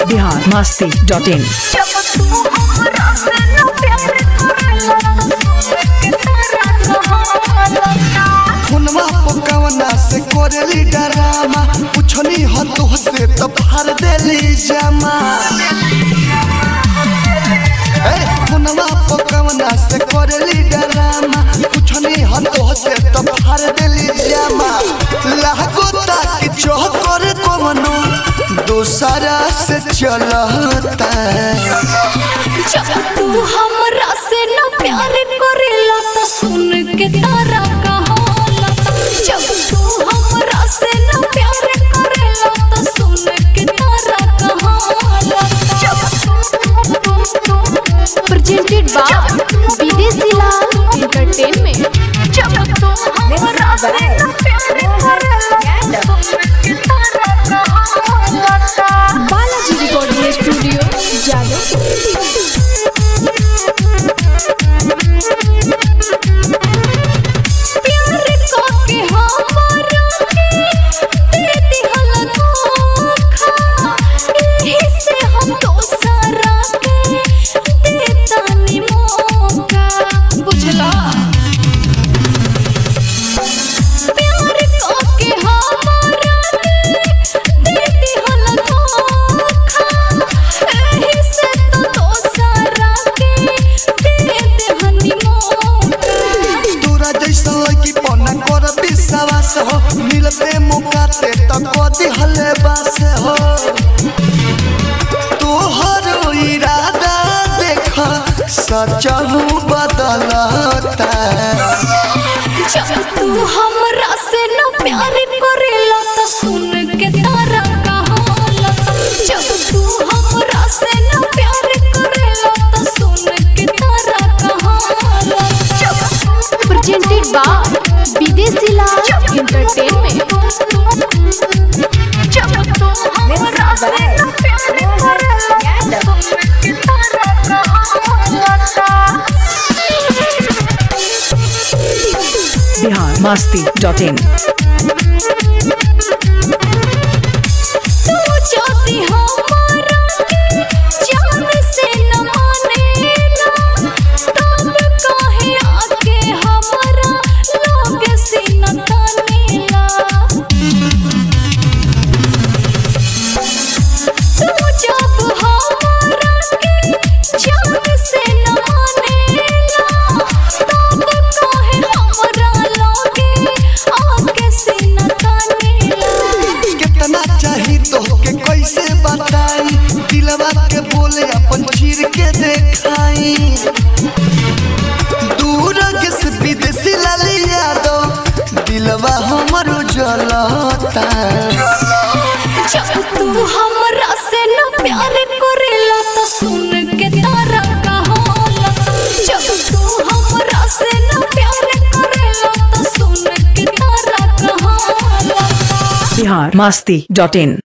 Bihar Masti dot in जब तू हमरा से न प्यार करेला के तारा कहावता फोनवा पकवना से करेली डरामा पुछनी ह तो से तो फाड़ देली जमा ए फोनवा पकवना से करेली डरामा पुछनी ह तो से तो फाड़ देली जमा लागो ताकि चौकर कवनो दोसरा से चलता जब तू हमरा से न प्यार करेला त सुन के तारा कहाला जब तू हमरा से न प्यार करेला त सुन के तारा कहाला presented by विदेशी लाल entertainment जब तू हमरा से न प्यार करेला त सुन के तारा कहाला बालाजी रिकॉर्डिंग स्टूडियो जादव प्यार करके हमरा के दे दिहल धोखा एही से हम दोसरा के देतानी मौका बुझला प्यार करके हमरा के दे दिहल धोखा एही से तो दोसरा के दे देहनी मौका तोरा जैसा लड़की पना कर विश्वास हो मिलते मौका ते तो कदी हले बास हो तोहर इरादा देख सच बदलता जब तू हमरा से न प्यार करेला त सुन के तारा कहाला जब तू हमरा से न प्यार करेला त सुन के तारा कहाला presented by विदेशी लाल entertainment जब तू हमरा से न प्यार करेला त सुन के तारा कहाला बिहार मस्ती डॉट इन तू ज्योति हमारा के जान से न मानेला तब काहे आके हमारा लोग से न तानेला तू जब हमारा के जान से न मानेला तब काहे हमारा लोग आके से न तानेला कितना चाही तो के कैसे बताई दिलवा के बोले अपन चीर के देखाई दूर किस विदेशी लाली यादो दिलवा हमर जलता जब तू हमरा से न प्यार करेला त सुन के तारा कहाला जब तू हमरा से न प्यार करेला त सुन के तारा कहाला बिहार मस्ती डॉट इन